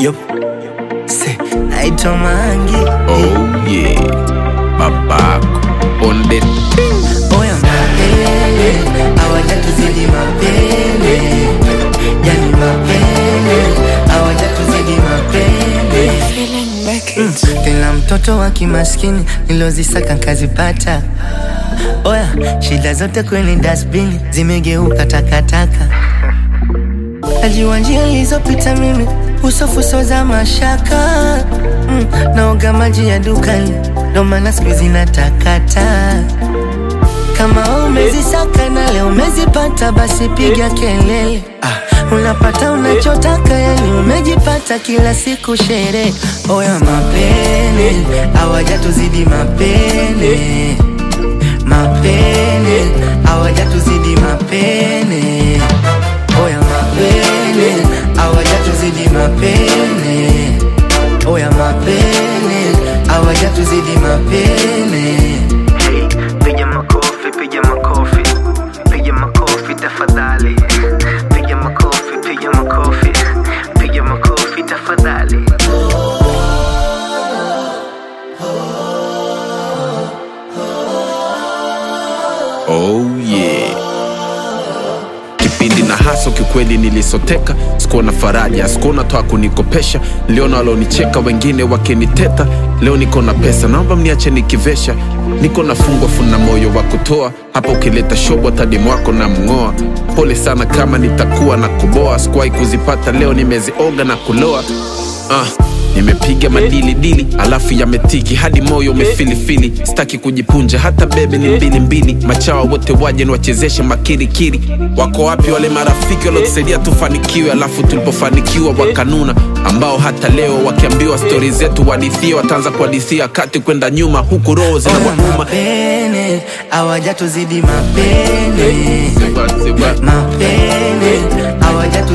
Yup. Se, naitwa Mangi. Oh yeah, babako on the Oya mapele, hawajatuzidi mapele. Yani mapele, hawajatuzidi mapele. Mm, Tena mtoto wa kimaskini nilozisaka nkazipata. Oya, shida zote kwenye dustbin zimegeuka takataka. Najua njia nilizopita mimi usofuso za mashaka mm, naoga maji ya dukani ndo maana siku hizi natakata kama umezisaka na leo umezipata basi piga kelele ah, unapata unachotaka yani umejipata kila siku sherehe oya mapene hawajatuzidi mapene mapene hawajatuzidi mapene oya mapene hawajatuzidi mapene oya mapene hawajatuzidi mapene Hey, piga makofi, piga makofi, piga makofi tafadhali. Piga makofi, piga makofi, piga makofi tafadhali. oh yeah. Kipindi na haso kikweli nilisoteka, sikuona faraja, sikuona toa kunikopesha, niliona walonicheka wengine wakiniteta. Leo niko na pesa, naomba mniache nikivesha, niko nafungwa funa moyo wa kutoa hapa, ukileta shobo tadimu wako na mng'oa. Pole sana kama nitakuwa na kuboa, sikuwahi kuzipata, leo nimezioga na kuloa ah. Nimepiga madili dili alafu yametiki hadi moyo umefilifili, sitaki kujipunja hata bebe ni mbili mbili. Machawa wote waje niwachezeshe makirikiri. Wako wapi wale marafiki waliotusaidia tufanikiwe, alafu tulipofanikiwa wakanuna, ambao hata leo wakiambiwa stori zetu wadithia, wataanza kuhadithia kati kwenda nyuma, huku roho oya zinawauma. mapene hawajatuzidi mapene mapene hawajatuzidi